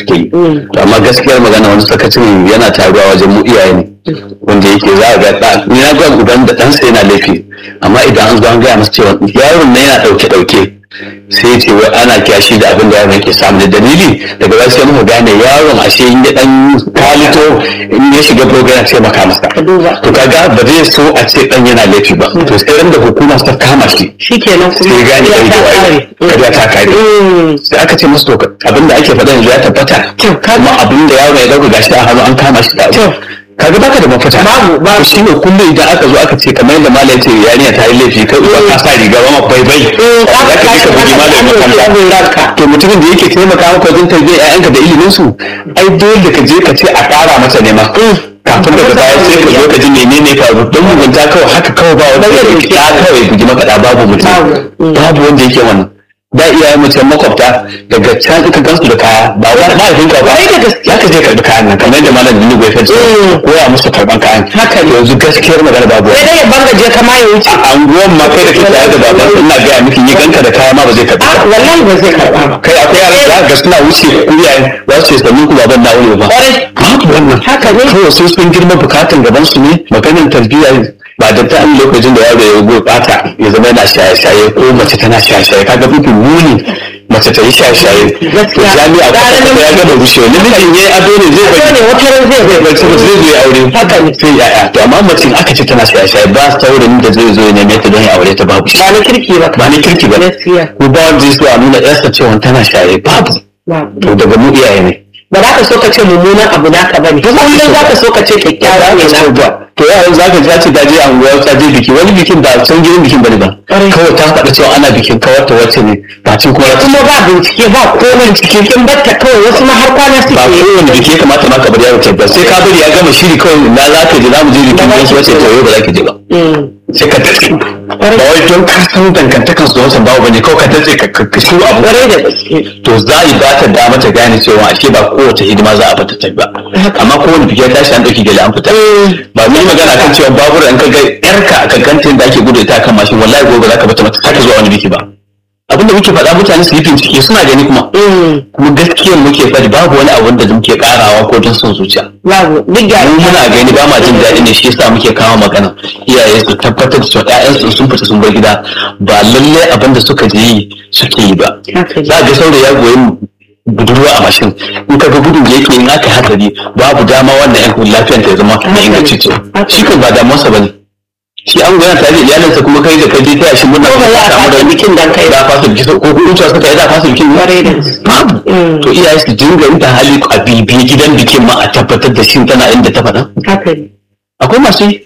suke yi to amma gaskiyar magana wani sakacin yana taruwa wajen mu iyaye ne wanda yake za a ga ɗa ni na ga uban da ɗansa yana laifi amma idan an zo an gaya masa cewa yaron nan yana ɗauke ɗauke sai ce wai ana kyashi da abin da yaron yake samu da dalili daga baya sai muka gane yaron ashe in ya dan kwalito in ya shiga program sai maka masa to kaga ba zai so a ce dan yana laifi ba to sai ran da hukuma ta kama shi shikenan kuma sai gane kai da wayo kariya ta kare sai aka ce musu to abin da ake faɗa yanzu ya tabbata kuma abin da yaro ya dauka gashi a hannu an kama shi da abu kaga baka da mafita Babu, babu. shi ne kullum idan aka zo aka ce kamar yadda malam ce yarinya ta yi laifi kai uba ka sa riga ba bai bai za ka je ka bugi malamin makaranta to mutumin da yake taimaka maka wajen tarbiyyar ƴaƴanka da ilimin su ai dole ka je ka ce a ƙara masa nema kafin daga baya sai ka zo ka ji menene faru don mugunta kawai haka kawai ba wanda ya yi ta kawai bugi makaɗa babu mutum babu wanda yake wannan da iyayen mutum makwabta daga can ka gansu da kaya ba wa mahaifin ka ba ya ka je karɓi kayan nan kamar yadda malam Dini Goyi Fence koya musu karɓan kayan Haka ne. yanzu gaskiyar magana babu sai dai ya banga je kama ya wuce a anguwan ma kai da ke tare da baban ina gaya miki yi ganka da kaya ma ba zai karɓi a ba wallahi ba zai karba ba kai akwai yaran da ga suna wuce iyayen za su ce sannin ku baban na wuri ba Kwarai. babu wannan Haka ne. kawai sun sun girma bukatan gaban su ne maganin tarbiyya ba da ta an lokacin da yaro ya gurɓata ya zama yana shaye-shaye ko mace tana shaye-shaye kaga mafi muni mace ta yi shaye-shaye Gaskiya. jami'a Gara ko namiji. ya gama rushewa namijin ya yi ado ne zai Ado ne, wata ran zai zai bai saboda zai zo ya aure Haka ne. sai yaya to amma mace in aka ce tana shaye-shaye ba saurayin da zai zo ya neme ta don ya aure ta babu shi ba na kirki ba ba ni kirki ba gaskiya ko ba wanda zai so a nuna yarsa cewa tana shaye babu babu. to daga mu iyaye ne ba za ka so ka ce mummunan abu naka ba ne kullum za ka so ka ce kyakkyawa ne na ba to yaran za ka ji ce ta je anguwa ta je biki wani bikin ba san gidan bikin bane ba Ƙwarai. kawai ta faɗa cewa ana bikin kawar ta wacce ne ba cin kuma kuma ba bincike ba komai cikin kin batta kawai wasu ma har kwana ba suke yi kowane biki ya kamata ma ka bari yaro ta ba sai ka bari ya gama shiri kawai na za ka je za mu je bikin wasu wacce ta yau ba za ka je ba Mm. sai ka datse ba wai don ka san dangantakan su da wancan babu bane kawai ka datse ka ka shiru abu Ƙwarai da gaske to za a yi ba ta dama ta gane cewa ashe ba kowace hidima za a bata ta ba amma kowane biki ya tashi an ɗauki gele an fita ba mu yi magana kan cewa babura in ka ga yarka a kankantin da ake gudu ita kan mashin wallahi gobe za ka bata mata sake zuwa wani biki ba abin da muke faɗa mutane su yi bincike suna gani kuma Mm. kuma gaskiyar muke faɗi babu wani abin da muke karawa ko don son zuciya babu duk gyara mu muna gani ba ma jin daɗi ne shi yasa muke kawo magana iyaye su tabbatar da cewa ƴaƴansu sun fita sun bar gida ba lallai abin da suka je yi suke yi ba Haka ne. za ga saurayi ya goyi budurwa a mashin in ka ga gudun da yake in aka hatsari babu dama wannan yan lafiyar ta ya zama mai inganci ce shi kan ba damuwarsa ba ne shi an goya tare da iyalinsa kuma kai da kai je taya shi murna Ko ba za a ka samu fasa da bikin dan kai ba. za a fasa bikin ko kuma cewa suka yi za a fasa bikin Kwarai da gaske. babu Mm. to iyaye su dinga yin ta hali a bibiye gidan bikin ma a tabbatar da shi tana inda ta faɗa haka ne akwai masu yi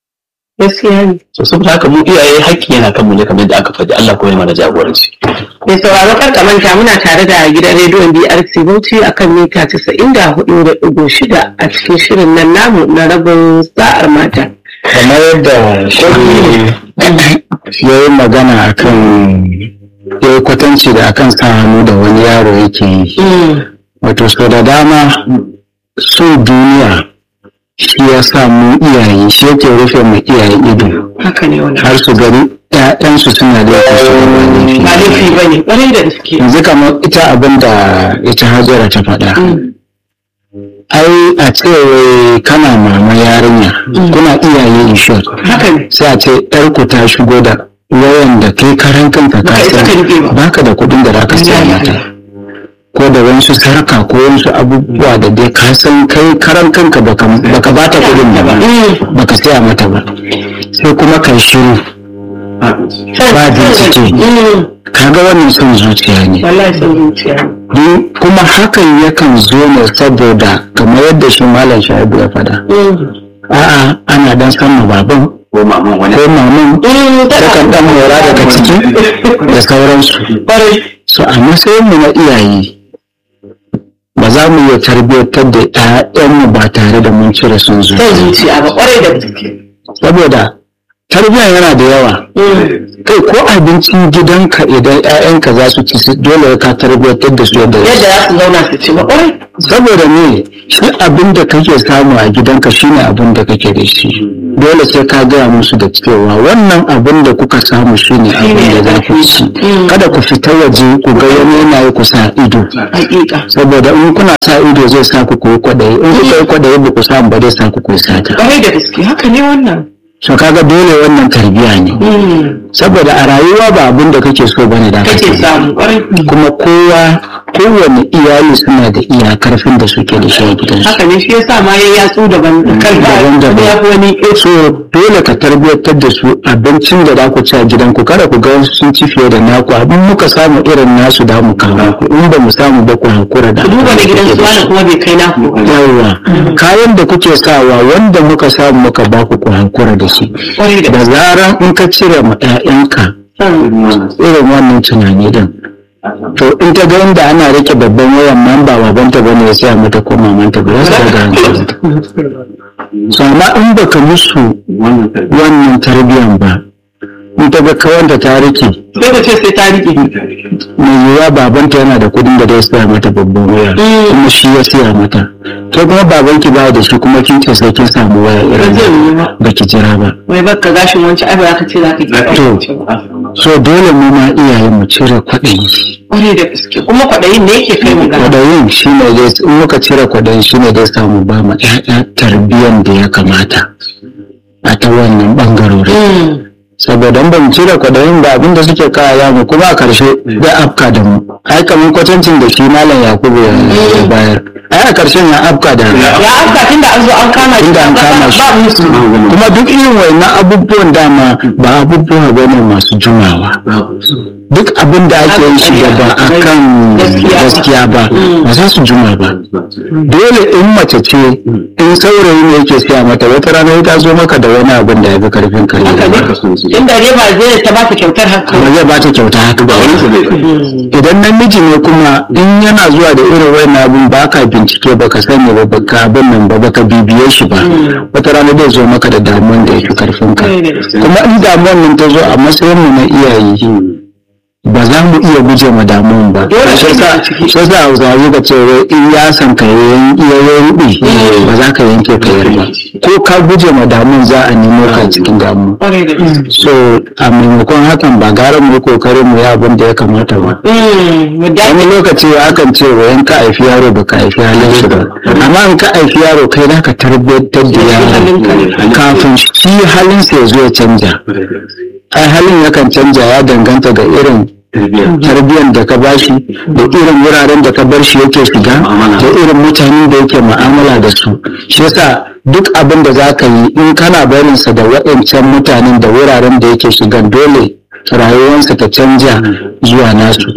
gaskiya ne so saboda haka mu iyaye haƙƙi yana kanmu ne kamar yadda aka faɗi Allah kuma ya mana jagoranci mai sauraro kar ka manta muna tare da gidan rediyon BRC Bauchi akan mita 94.6 a cikin shirin nan namu na rabin sa'ar mata kamar yadda shi ya yi magana akan ya yi kwatanci da akan sa hannu da wani yaro yake yi wato so da dama so duniya shi ya sa mu iyaye shi yake rufe mu iyaye ido haka ne wannan har su gani ‘ya'yansu suna da yake su ba laifi ba laifi ba ne ƙwarai da gaske yanzu kamar ita abin da ita hajjara ta faɗa ai a ce wai kana mama yarinya kuna iyaye inshot haka ne sai a ce ku ta shigo da wayan da kai karan kanka ka Baka isa ka riƙe ba. san baka da kuɗin da zaka siya mata ko da wasu sarka ko wasu abubuwa da dai ka san kai karan kanka baka baka bata kuɗin da ba baka siya mata ba sai kuma kai shiru ba bincike kaga wannan son zuciya ne wallahi son zuciya Don kuma hakan yakan zo ne saboda kamar yadda shi malam shaibu ya faɗa a'a ana dan samun baban ko maman wani ko maman takan dan mora daga ciki da sauransu so a matsayin mu na iyaye ba za mu iya tarbiyyantar da ƴaƴanmu ba tare da mun cire son son zuciya zuciya ba ƙwarai da gaske saboda tarbiyya yana da yawa kai ko abincin gidanka idan ƴaƴanka za su ci su- dole ka tarbiyyantar da su yadda yadda za su zauna su ci ba ƙwarai saboda me shi abin da kake samu a gidanka shine abin da kake da shi dole sai ka gaya musu da cewa wannan abin da kuka samu shine abin da za ku ci kada ku fita waje ku ga wani yana yi ku sa ido hakika saboda in kuna sa ido zai sa ku koyi kwaɗayi in kuka yi kwaɗayi ba ku samu ba zai sa ku koyi sata Ƙwarai da gaske haka ne wannan. so kaga dole wannan tarbiyya ne saboda a rayuwa ba abin da kake so bane da Kake samu ƙwarai. kuma kowa kowane iyali suna da iya karfin da suke da shi a gidansu Haka ne shi yasa ma ya yatsu daban kan ba Daban-daban. ya fi wani so dole ka tarbiyyantar da su abincin da za ku ci a gidanku kada ku ga wasu sun ci fiye da naku abin muka samu irin nasu da mu kawo ku in ba mu samu ba ku hakura da ku duba da abin gidan kuke su da wani shi. kuma bai kai naku. ba. yawwa kayan da kuke sawa wanda muka samu muka ba ku ku hakura da shi Ƙwarai da da gaske. zaran in ka cire ma 'ya'yanka irin wannan tunani din to in ta ga inda ana rike babban wayan nan ba babanta bane ya saya mata ko mamanta ba za su daga hankali so amma in baka musu wannan tarbiyan ba in ta ga kawanta ta rike Sai ka ce sai ta rike. mai yiwuwa babanta yana da kudin da zai saya mata babban waya kuma shi ya siya mata ke kuma babanki ba da shi kuma kin ce sai kin samu waya Ba irin zai yiwu ba. baki jira ba Wai baka gashin wancan ai ba za ka ce za ka To. ki so dole mu ma iyaye mu cire kwaɗayi Ƙwarai da gaske. Kuma kwaɗayin ne yake kai mu ga. kwadayin shi ne dai in muka cire kwadayin shi ne dai samu ba ma ƴaƴa tarbiyyar da ya kamata a ta wannan ɓangarorin saboda in ba mu cire kwadayin ba abinda suke kaya mu kuma a karshe da afka da mu ai kamar kwatancin da shi malam yakubu ya ya bayar ai a karshen ya afka da Ya afka tun da an zo an kama shi. Tunda an kama shi. Ba musu. kuma duk irin wannan abubuwan dama ba abubuwa ba ne masu jumawa duk abin da ake yi shi da ba a kan Gaskiya. gaskiya ba ba za su juma ba dole in mace ce in saurayi ne yake siya mata wata rana ta zo maka da wani abin da ya fi karfin kare Haka ne. Tun da ne ba zai ta ba ta kyautar haka. ba zai ba ta kyauta haka ba idan namiji ne kuma in yana zuwa da irin wayan abin ba ka bincike ba ka sani ba ba ka abin nan ba ba ka bibiye shi ba wata rana zai zo maka da damuwan da ya fi karfin ka Ƙwarai da gaske. kuma in damuwan nan ta zo a matsayin mu na iyaye ba za mu iya guje ma damuwan ba Dole shi sai yasa mu ciki. shi yasa hausawa ga cewa in ya san ka yayin iya rubi ba za ka yanke ka yarba ko ka guje ma damuwan za a nemo ka cikin damuwa Ƙwarai da gaske. so a maimakon hakan ba gara mu yi kokarin mu yi abin da ya kamata ba Mm, mu da- wani lokaci akan ce wa in ka haifi yaro ba ka haifi halin shi ba amma in ka haifi yaro kai za ka tarbiyyantar da yaro kafin shi halinsa ya zo ya canja ai halin yakan canja ya danganta ga irin tarbiyyar da ka bashi da irin wuraren da ka bar shi yake shiga da irin mutanen da yake mu'amala da su shi yasa duk abin da za ka yi in kana barinsa da waɗancan mutanen da wuraren da yake shigan dole rayuwarsa ta canja zuwa nasu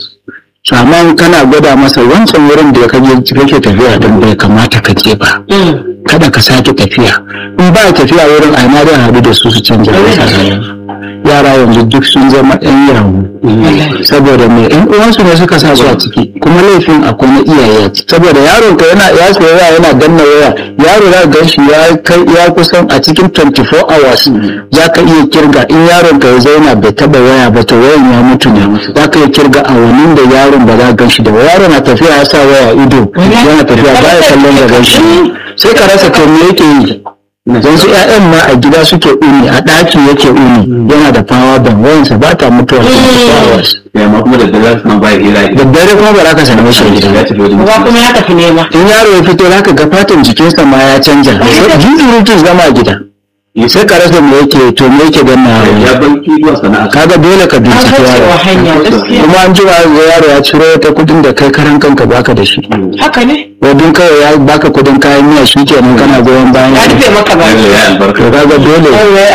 So, amma in kana gwada masa wancan wurin da kake kake tafiya don bai kamata ka je ba Mm. kada ka sake tafiya in ba tafiya wurin aina zai haɗu da su su canja masa rayuwa yara yanzu duk sun zama ɗan yawo saboda mai ɗan uwansu ne suka sa su a ciki kuma laifin akwai na iyaye a ciki saboda yaron ka yana ya saya waya yana danna waya yaro za ka gan shi ya kai ya kusan a cikin 24 hours za ka iya kirga in yaron ka ya zauna bai taba waya ba to wayan ya mutu ne za ka iya kirga awannin da yaron ba za ka gan shi da waya yaron na tafiya ya sa waya ido yana tafiya ba ya kallon gaban shi sai ka rasa to me yake yi don su ƴaƴan ma a gida suke uni a ɗaki yake uni yana da power bank wayansa ba ta mutuwa 24 hours ya ma kuma da dare suna ba hira da dare kuma ba za ka same shi a gida ya tafi wajen Uba kuma ya tafi nema. in yaro ya fito za ka ga fatan jikinsa ma ya canja jinjirutun zama a gida sai ka rasa me yake to me yake ganna ya banki zuwa sana'a kaga dole ka An bincike kaucewa yaro hanya gaskiya. kuma an jima ga yaro ya ciro ta kudin da kai karan kanka baka da shi Haka ne. wadun kawai ya baka kudin kayan miya shi kenan kana goyon bayan Ya rufe maka ba. ya albarka to kaga dole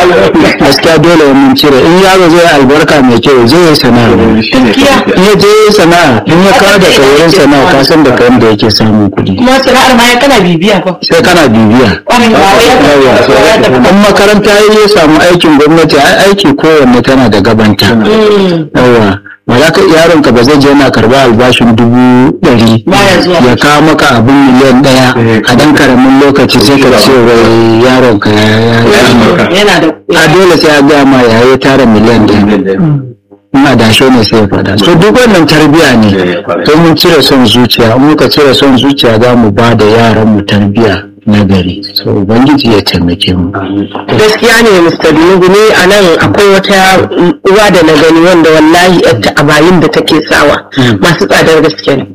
gaskiya dole mun cire in yaro zai yi albarka mai kyau zai yi sana'a Gaskiya. in ya je yi sana'a in ya kawo da wurin sana'a ka san da kayan da yake samun kuɗi Kuma sana'ar ma ya kana bibiya ba. sai kana bibiya Ƙwarai ba wai ya tafi kasuwa ya tafi in makaranta ya ya samu aikin gwamnati ai aiki kowanne tana da gabanta Mm. yawa ba za ka yaron ka ba zai je yana karba albashin dubu ɗari Baya zuwa. ya kawo maka abin miliyan ɗaya a dan karamin lokaci sai ka ce wai yaron ka ya ya- Yana da a dole sai ya gaya ma ya yi tara miliyan ɗaya ina da shi ne sai ya faɗa so duk wannan tarbiya ne to mun cire son zuciya in muka cire son zuciya za mu ba da yaran mu tarbiya na gari so ubangiji ya taimake mu gaskiya ne Mr. Dunugu ne a nan akwai wata uwa da na gani wanda wallahi yarta a bayin da take sawa masu tsadar gaske ne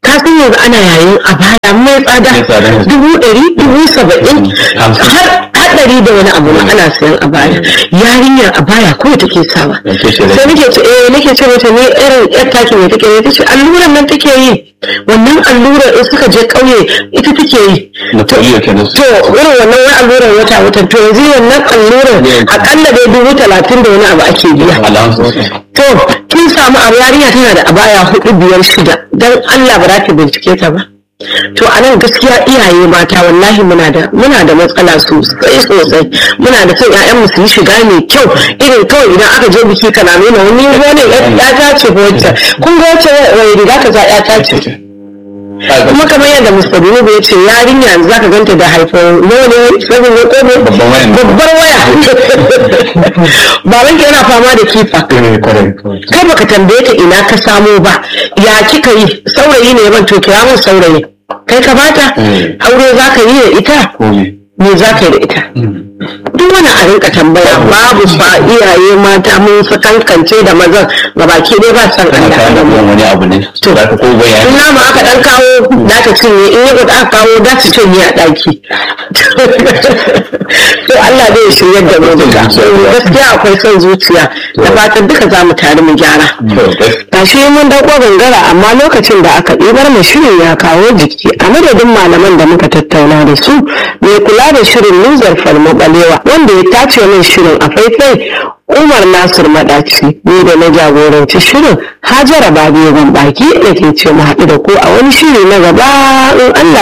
ka san yanzu ana yayin a baya mai tsada Mai tsada. dubu ɗari dubu saba'in Hamsin. har har ɗari da wani abu ma ana sayan a baya yarinyar a baya ko take sawa Yake ce sai nake ce eh nake ce mata ne irin yar taki ne take yi tace alluran nan take yi wannan allurar in suka je ƙauye ita take yi na polio kenan to irin wannan wani allurar wata wata to yanzu wannan allurar akalla dai dubu talatin da wani abu ake biya allowance to kin samu abu yarinya tana da abaya hudu biyar shida dan Allah ba za ki bincike ta ba to a nan gaskiya iyaye mata wallahi muna da muna da matsala sosai sosai muna da son ƴaƴanmu su yi shiga mai kyau irin kawai idan aka je biki kana nuna wani wani ya ta ce ko wacce kun ga wacce wani riga ka za ya ta ce kuma kamar yadda Mr. Binubu ya ce yarinya yanzu zaka ganta da haifar nono sabon ne ko ne Babban waya ne. babbar waya baban ki yana fama da kifa kai baka tambaye ta ina ka samo ba ya kika yi saurayi ne ban to kira mun saurayi kai ka bata Mm. aure za ka yi da ita me za ka yi da ita duk wani a rinka tambaya babu ba iyaye mata mun sakankance da mazan gabaki dai ba san kana Allah kayan da mu abubuwan wani abu ne to za ka ko in bayani nama aka dan kawo za ta cinye in yau aka kawo za ta cinye a ɗaki to Allah zai ya shiryar da mu duka gaskiya akwai son zuciya da fatan duka za mu tare mu gyara gashi mun dauko gangara amma lokacin da aka ɗibar mu shirin ya kawo jiki a madadin malaman da muka tattauna da su mai kula da shirin luzar falmo balewa wanda ya tace min shirin a faifai umar nasir madaci ni da na jagoranci shirin hajara babu yawan baki da ke ce mu haɗu da ku a wani shiri na gaba in allah